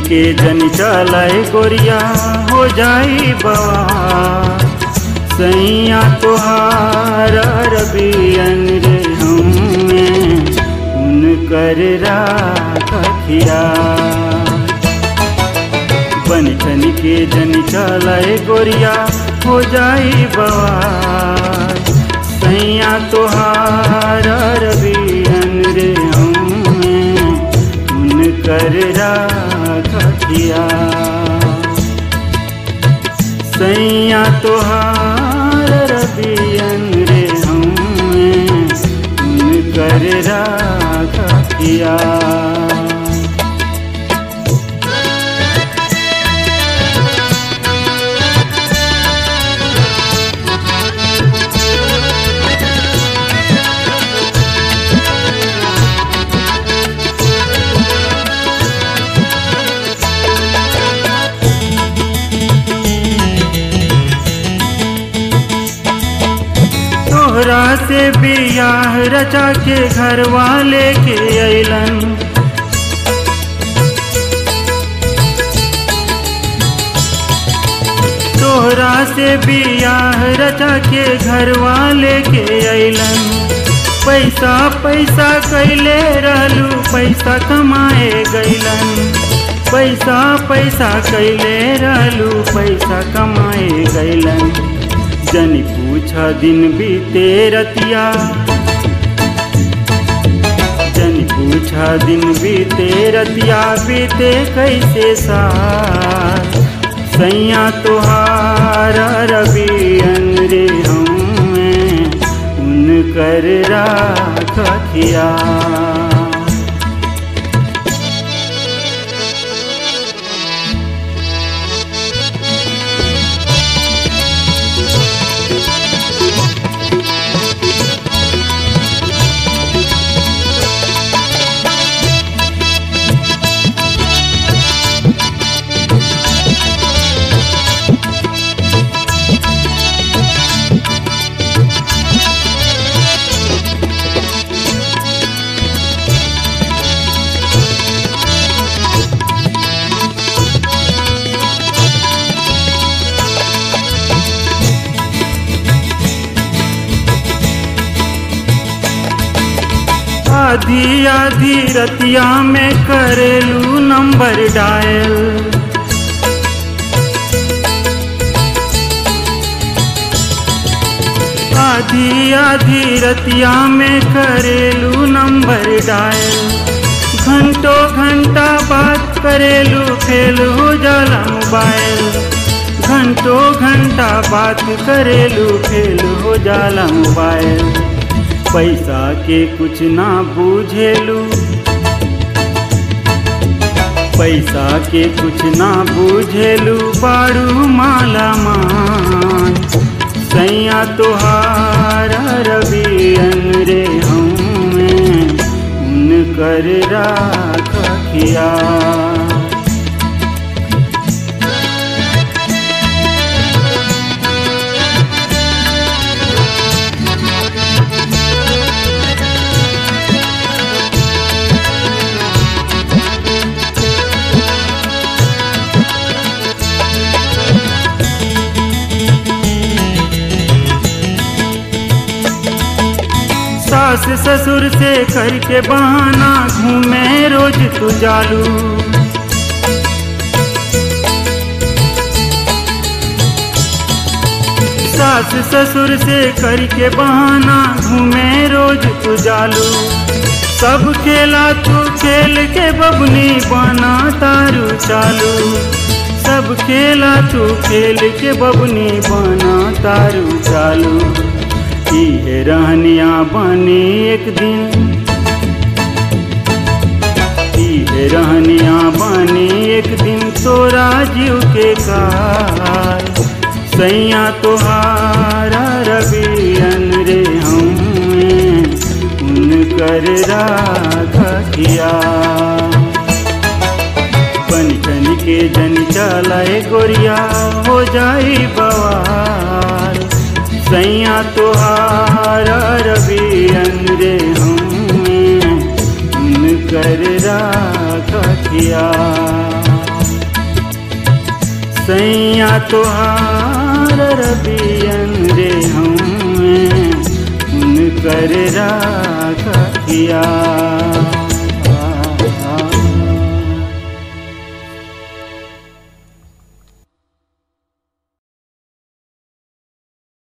के जन चलाए गोरिया हो जाई बवा सैया तोहार रबियन रे हमें उनकर राखिया बन ठन के जन चलाए गोरिया हो जाई बवा सैया तोहार रबियन रे हमें उनकर राखिया सैया तोहार रबियन रे हमें उनकर राखिया तोहरा से बियाह रचा के घर वाले के अलन तोहरा से बियाह रचा के घर वाले के अलन पैसा पैसा कैले रहलू पैसा कमाए गैलन पैसा पैसा कैले रहलू पैसा कमाए गैलन जन पूछा दिन बीते रतिया जन पूछा दिन बीते रतिया बीते कैसे साथ सैया तुहार रबियन रे हमें उनकर राखिया आधी आधी रतिया में करेलू नंबर डायल आधी आधी रतिया में करेलू नंबर डायल घंटों घंटा बात करेलू फेल हो जाला मोबाइल घंटों घंटा बात करेलू फेल हो जाला मोबाइल पैसा के कुछ ना बूझेलू पैसा के कुछ ना बूझेलू बाड़ू माला मान सैया तुहार रबियन रे हमें उनकर राखिया सास ससुर से करके बहाना घूमे रोज तू जालू सास ससुर से करके बहाना घूमे रोज तू जालू सब खेला तू खेल के बबनी बना तारू चालू सब खेला तू खेल के बबनी बना तारू चालू है रहनिया बनी एक दिन है रहनिया बनी एक दिन तोरा जीव के कार सैया तोहारा रबियन रे हमें उनकर राखिया बन ठन के जन चलाए गोरिया हो जाई बवाल सैया तुहार रबियन रे हमें उनकर राखिया सैया तोहार रबियन रे हमें उनकर राखिया